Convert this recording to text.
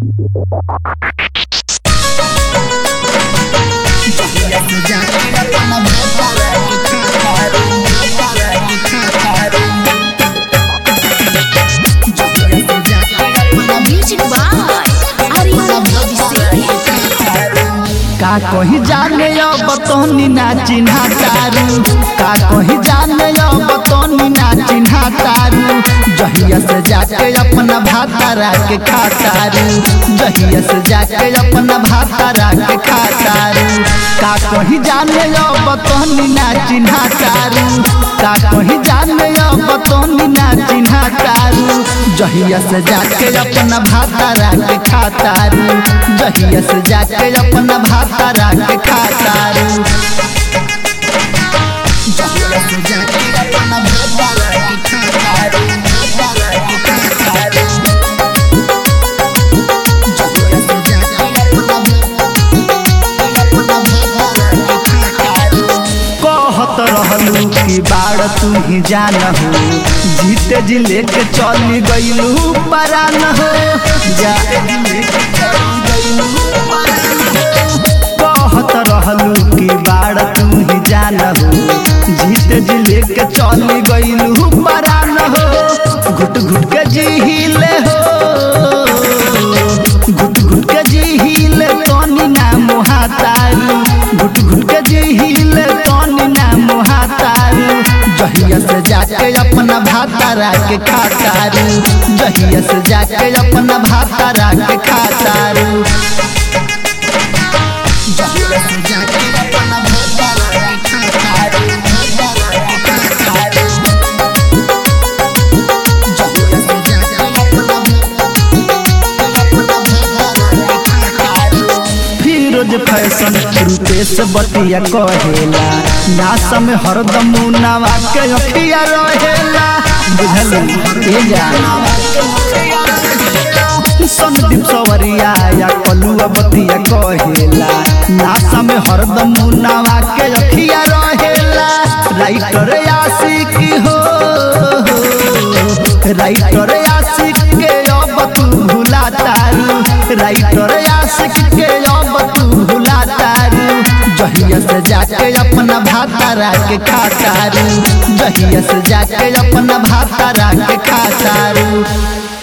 Music by Arya का कहीं जाने अब तोनी ना चिन्हा तारू का कहीं जाने अब तोनी ना चिन्हा तारू जहिया से जाके अपना भातारा के खातारू जहिया से जाके अपना भातारा के खातारू का कहीं जाने अब तोनी ना चिन्हा तारू का कहीं जाने अब तोनी ना चिन्हा तारू जहिया से जाके अपना भातारा के खातारू जहिया से जाके अपना भातारा के खातारू जहिया से जाके अपना भातारा के खातारू जहिया से जाके अपना कहत रहलू कि बाड़ तू ही जान हो जीते जी लेके चली गईलू परान हो जा कहत रहलू कि बाड़ तू ही जान हो जीते जी लेके चली गईलू परान हो घुट घुट के जीले हो घुट घुट के जीले तनी ना मोहातारू घुट घुट के जीले तनी ना मोहातारू जहिया से जाके अपना भातारा के खातारू जहिया से जाके अपना भातारा के खातारू जहिया से जाके अपना भातारा के खातारू जहिया से जाके अपना फिरोज फैशन रूपेश बतिया कहेला नास में हरदम नवा के अखिया रहेला बुझल ए जा संदीप सवरिया या कलुआ बतिया कहेला नास में हरदम नवा के अखिया रहेला राइटर आशिक हो राइटर आशिक के अब तू भुला तारू राइटर आशिक के अब तू भुला तारू जहिया से जाके अपना भातारा के खातारू जहिया से जाके अपना भातारा के खातारू